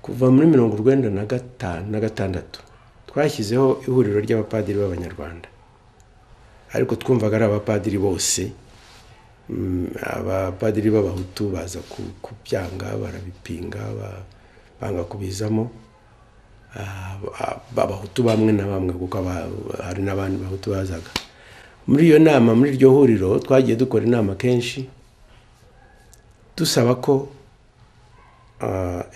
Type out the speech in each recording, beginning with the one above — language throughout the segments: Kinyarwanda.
kuva muri mirongo urwenda na gatanu na gatandatu twashyizeho ihuriro ry'abapadiri b'abanyarwanda ariko twumvaga ari abapadiri bose abapadiri b'abahutu baza kubyanga barabipinga banga kubizamo abahutu bamwe na bamwe kuko hari n'abandi bahutu bazaga muri iyo nama muri iryo huriro twagiye dukora inama kenshi dusaba ko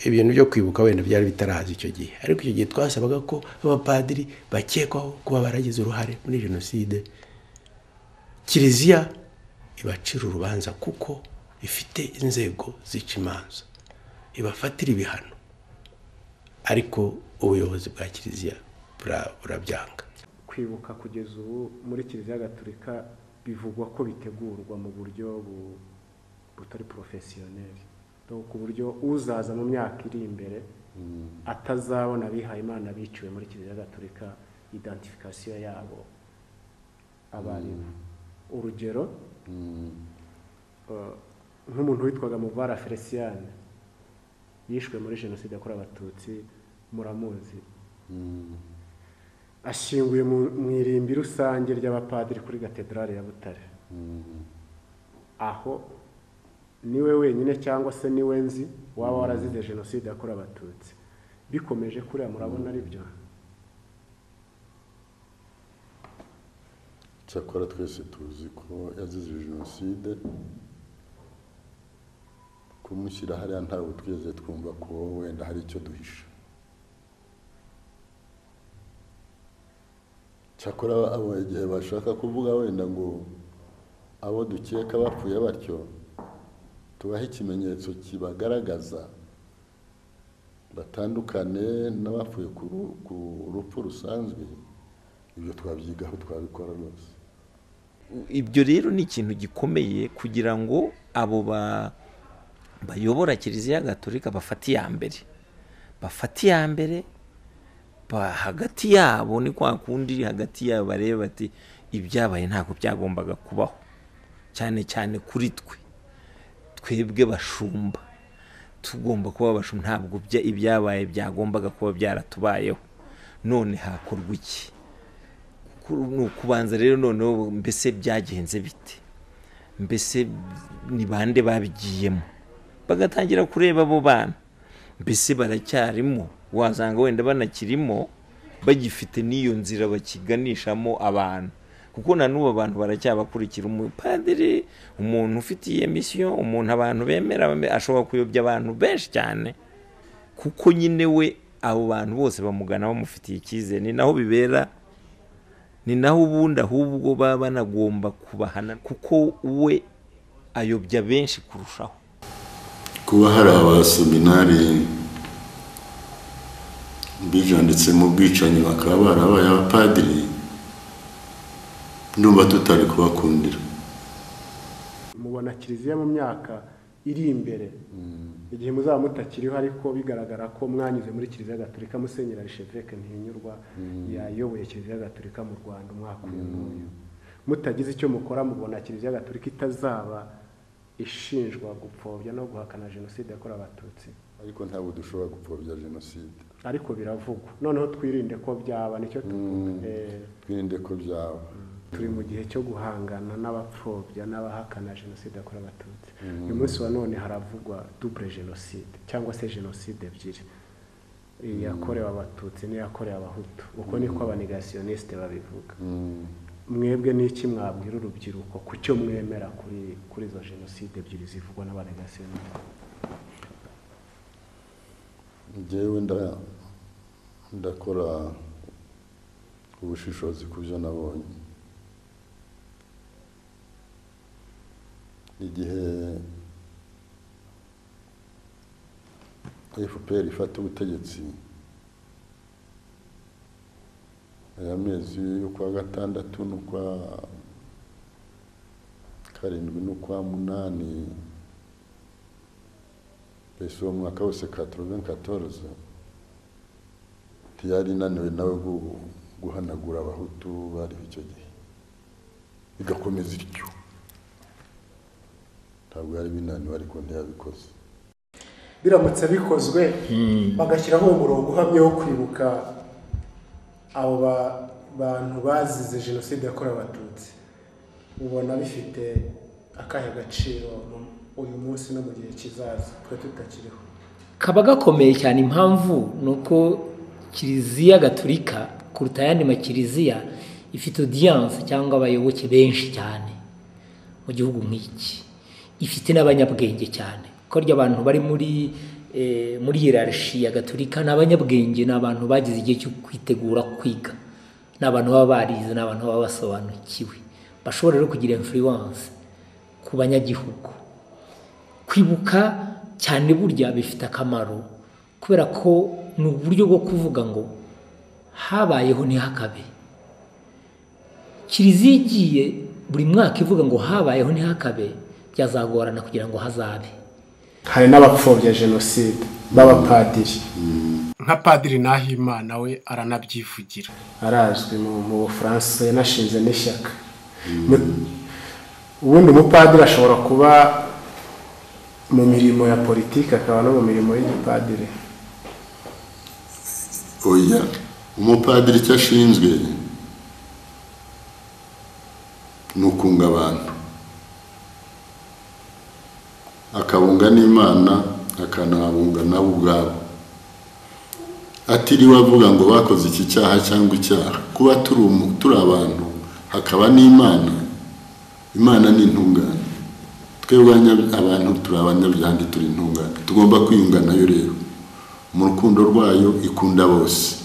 ibintu byo kwibuka wenda byari bitaraza icyo gihe ariko icyo gihe twasabaga ko abapadiri bakekwaho kuba baragize uruhare muri jenoside kiliziya ibacira urubanza kuko ifite inzego zica imanza ibafatira ibihano ariko ubuyobozi bwa kiliziya burabyanga kwibuka kugeza ubu muri kiliziya gatolika bivugwa ko bitegurwa mu buryo butari porofesiyoneri ku buryo uzaza mu myaka iri imbere atazabona abihaye imana biciwe muri kiliziya gatolika identifikasiyo yabo abarimu urugero nk'umuntu witwaga muvara feliciyane yishwe muri jenoside yakorewe abatutsi muramuzi ashyinguye mu irimbi rusange ry'abapadiri kuri katedrali ya butare aho niwe wenyine cyangwa se niwe nzi waba warazize jenoside yakorewe abatutsi bikomeje kuriya murabona ari byo cyakora twese tuzi ko yazize jenoside kumushyira hariya ntabwo twigeze twumva ko wenda hari icyo duhisha cyakora abo igihe bashaka kuvuga wenda ngo abo dukeka bapfuye batyo tubahe ikimenyetso kibagaragaza batandukane n'abapfuye ku rupfu rusanzwe ibyo twabyigaho twabikora rwose ibyo rero ni ikintu gikomeye kugira ngo abo ba bayobora kiliziya gatolika bafata iya mbere bafata iya mbere hagati yabo ni kwa kundi hagati yabo bareba bati ibyabaye ntabwo byagombaga kubaho cyane cyane kuri twe twebwe bashumba tugomba kuba abashumba ntabwo ibyabaye byagombaga kuba byaratubayeho none hakorwa iki ni ukubanza rero noneho mbese byagenze bite mbese ni bande babigiyemo bagatangira kureba abo bana mbese baracyarimo wasanga wenda banakirimo bagifite n'iyo nzira bakiganishamo abantu kuko na n'ubu abantu baracyabakurikira umupadiri umuntu ufite iyi misiyo umuntu abantu bemera ashobora kuyobya abantu benshi cyane kuko nyine we abo bantu bose bamugana bamufitiye icyizere ni naho bibera ni naho ubundi ahubwo baba banagomba kubahana kuko we ayobya benshi kurushaho kuba hari abaseminari bijanditse mu bwicanyi bakaba barabaye abapadiri ndumva tutari kubakundira mubona kiliziya mu myaka iri imbere igihe muzaba mutakiriho ariko bigaragara ko mwanyuze muri kiliziya gatolika musenyera risheveke ntihinyurwa yayoboye kiliziya gatolika mu rwanda umwaka uyu n'uyu mutagize icyo mukora mubona kiliziya gatolika itazaba ishinjwa gupfobya no guhakana jenoside yakorewe abatutsi ariko ntabwo dushobora gupfobya jenoside ariko biravugwa noneho twirinde ko byaba nicyo twirinde ko byaba turi mu gihe cyo guhangana n'abapfobya n'abahakana jenoside yakorewe abatutsi uyu munsi wa none haravugwa dubure jenoside cyangwa se jenoside ebyiri iyakorewe abatutsi n'iyakorewe abahutu uko niko abanegasiyonisite babivuga mwebwe n'iki mwabwira urubyiruko ku cyo mwemera kuri izo jenoside ebyiri zivugwa n'abanegasiyonisite ngewe ndakora ubushishozi ku byo nabonye igihe fpr ifata ubutegetsi aya mezi y'ukwa gatandatu n'ukwa karindwi n'ukwa munani mbese uwo mwaka wose katorobeni katoroze ntiyari inaniwe nawe guhanagura abahutu bariho icyo gihe bigakomeza ityo ntabwo yari binaniwe ariko ntiyabikoze biramutse bikozwe bagashyiraho umurongo uhamye wo kwibuka abo ba- bantu bazize jenoside yakorewe abatutsi ubona bifite akahe gaciro mu- uyu munsi no mu gihe kizaza twe tutakiriho kaba gakomeye cyane impamvu ni uko kiliziya gaturika kuruta ayandi makiliziya ifite odiyanse cyangwa abayoboke benshi cyane mu gihugu nk'iki ifite n'abanyabwenge cyane kuko rya abantu bari muri eh, muri hierarchy ya gaturika ni abanyabwenge ni abantu bagize igihe cyo kwitegura kwiga ni abantu baba barize ni abantu baba basobanukiwe bashobora rero kugira influence ku banyagihugu kwibuka cyane burya bifite akamaro kubera ko ni uburyo bwo kuvuga ngo habayeho ntihakabe kiliziya igiye buri mwaka ivuga ngo habayeho ntihakabe byazagorana kugira ngo hazabe hari n'abapfobya jenoside b'abapadiri nka padiri nahimana we aranabyivugira arazwi mu mu bufaransa yanashinze n'ishyaka Mu- ubundi umupadiri ashobora kuba mu mirimo ya politiki akaba no mu mirimo y'igipadiri oya umupadiri icyo ashinzwe ni ukunga abantu akabunga n'imana akanahabunga nabo ubwabo atiriwe avuga ngo bakoze iki cyaha cyangwa icyaha kuba turi umu- turi abantu hakaba n'imana imana ni intungane twebwe abanya- abantu turi abanyabyaha turi intungane tugomba kwiyunga nayo rero mu rukundo rwayo ikunda bose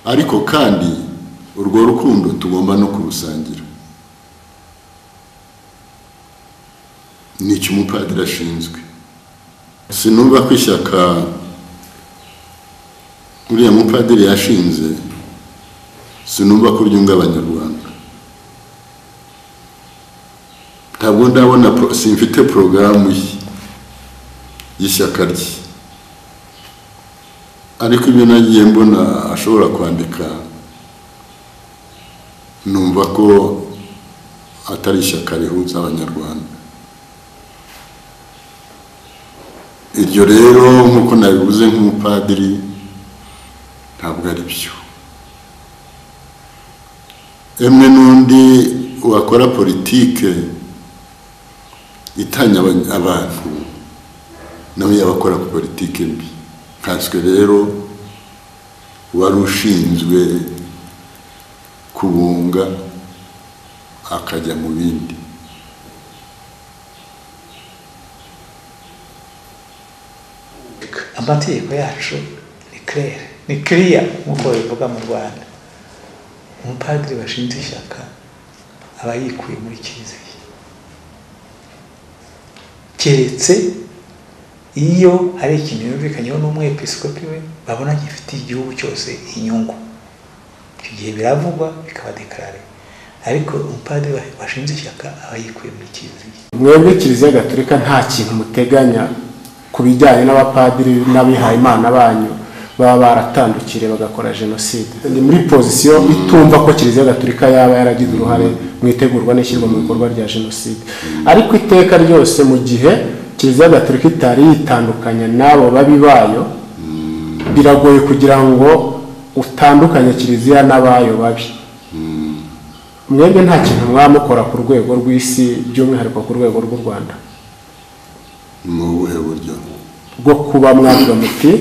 ariko kandi urwo rukundo tugomba no kurusangira ni icyo umupadiri ashinzwe sinumva ko ishyaka uriya mupadiri yashinze sinumva ko ryunga abanyarwanda ntabwo ndabona pro- simfite porogaramu ye y'ishyaka rye ariko ibyo nagiye mbona ashobora kwandika numva ko atari ishyaka rihuza abanyarwanda iryo rero nk'uko nabivuze nk'umupadiri ntabwo ari byo emwe n'undi wakora politike itanya abany- abantu nawe yaba akora politike mbi nkanswe rero wari ushinzwe kubunga akajya mu bindi amategeko yacu ni claire ni clear nk'uko babivuga mu rwanda umupadiri washinze ishyaka aba yikuye muri kiliziya keretse iyo hari ikintu yumvikanyeho n'umwepiskopi we babona gifitiye igihugu cyose inyungu icyo gihe biravugwa bikaba dekarare ariko umupadiri wa- washinze ishyaka aba yikuye muri kiliziya mwebwe kiliziya gaturika nta kintu muteganya ku bijyanye n'abapadiri n'abihayimana banyu baba baratandukiriye bagakora jenoside ni muri pozisiyo itumva ko kiliziya gaturika yaba yaragize uruhare mu itegurwa n'ishyirwa mu bikorwa rya jenoside ariko iteka ryose mu gihe kiliziya gaturika itari yitandukanya n'abo babi bayo biragoye kugira ngo utandukanye kiliziya n'abayo babi mwebwe nta kintu mwamukora ku rwego rw'isi by'umwihariko ku rwego rw'u rwanda ni ubuhe buryo bwo kuba mwavuga muti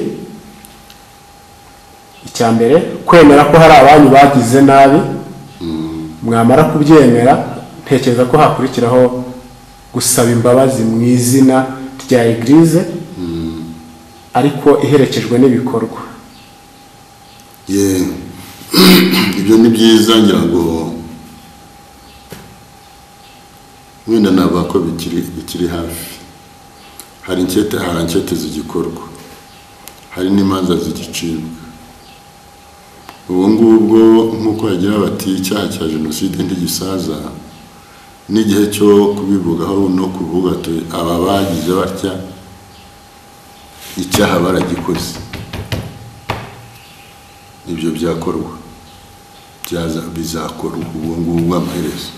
icya mbere kwemera ko hari abanyu bagize nabi mwamara kubyemera ntekereza ko hakurikiraho gusaba imbabazi mu izina rya egirize ariko iherekejwe n'ibikorwa ye ibyo ni byiza ngira ngo wenda navuga ko bikiri bikiri hafi hari inkete hari inkete zigikorwa hari n'imanza zigicibwa ubu ngubwo nk'uko bagira bati icyaha cya jenoside ntigisaza n'igihe cyo kubivugaho no kuvuga ati aba bagize batya icyaha baragikoze ibyo byakorwa byaza bizakorwa ubu ngubu amaherezo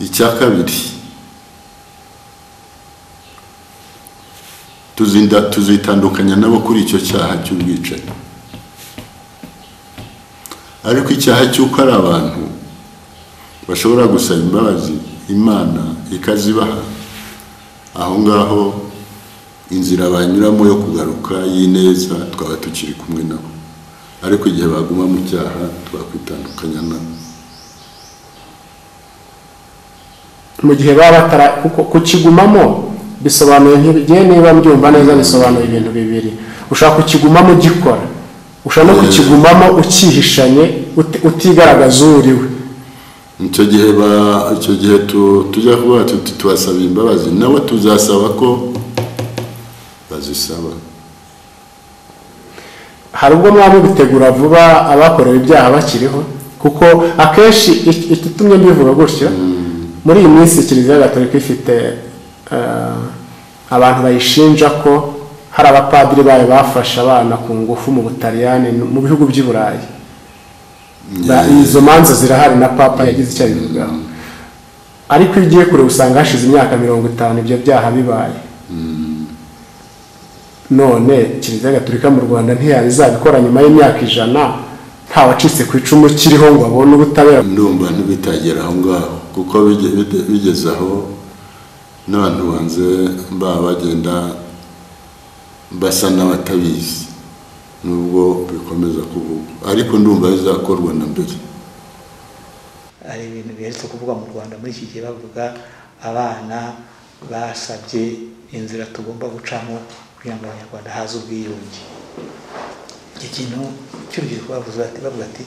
icya kabiri tuzinda tuzitandukanya nabo kuri icyo cyaha cy'ubwicanyi ariko icyaha cy'uko ari abantu bashobora gusaba imbabazi imana ikazibaha aho ngaho inzira banyuramo yo kugaruka y'ineza twaba tukiri kumwe nabo ariko igihe baguma mu cyaha twakwitandukanya nabo mu gihe baba batara kuko kukigumamo bisobanuye nk'ibigiye niba mbyumva neza bisobanuye ibintu bibiri ushobora kukigumamo ugikora ushobora no kukigumamo ukihishanye uti- utigaragaza uwo uriwe icyo gihe ba icyo gihe tu- tujya kuba tuti tubasaba imbabazi nabo tuzasaba ko bazisaba hari ubwo mwaba mubitegura vuba abakorewe ibyaha bakiriho kuko akenshi iki- igitumye mbivuga gutyo muri iyi minsi kiliziya gatolika ifite eh, abantu bayishinja ko hari abapadiri bayo bafashe abana ku ngufu mu butaliyani no mu bihugu by'i burayi Ba- izo manza zirahari na papa yagize icyo abivugaho ariko iyo ugiye kure usanga hashize imyaka mirongo itanu ibyo byaha bibaye none kiliziya gatolika mu rwanda ntiyaba izabikora nyuma y'imyaka ijana nta wacitse ku icumu kiriho ngo abone ubutabera ndumva ntibitagera aho ngaho kuko bige- bide- bigeze aho n'abantu banze baba bagenda basa n'abatabizi nubwo bikomeza kuvugwa ariko ndumva bizakorwa na mbere hari ibintu biherutse kuvuga mu rwanda muri iki gihe bavuga abana basabye inzira tugomba gucamo kugira ngo abanyarwanda haze ubwiyunge iki kintu cy'urubyiruko bavuze bati bavuga ati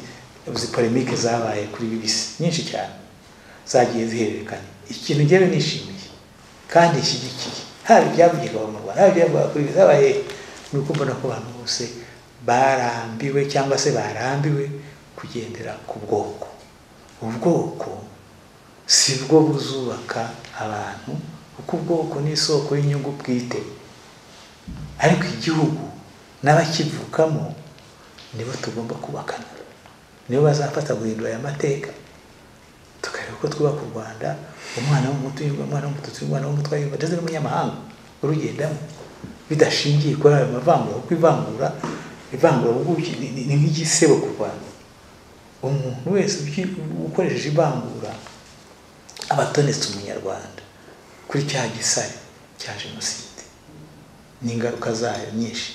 uzi polemike zabaye kuri bibisi nyinshi cyane zagiye zihererekanya ikintu njyewe nishimiye kandi nshyigikiye haba ibyavugirwa mu rwanda haba ibyavugirwa kuri bibisi zabaye ni uko mbona ko abantu bose barambiwe cyangwa se barambiwe kugendera ku bwoko ubwoko si bwo buzubaka abantu kuko ubwoko ni isoko y'inyungu bwite ariko igihugu n'abakivukamo nibo tugomba kubakana nibo bazafata guhindura aya mateka tukareba uko twubaka u rwanda umwana w'umutu yumva umwana w'umututsi yumva umwana w'umutwa yumva ndetse n'umunyamahanga urugendamo bidashingiye kuri ayo mavangura kuko ivangura ivangura ubuki ni- ni ni nk'igisebo ku rwanda umuntu wese uki- ukoresheje ivangura aba atonetse umunyarwanda kuri cya gisare cya jenoside n'ingaruka zayo nyinshi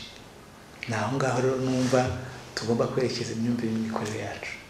ni aho ngaho rero numva tugomba kwerekeza imyumvire n'imikorere yacu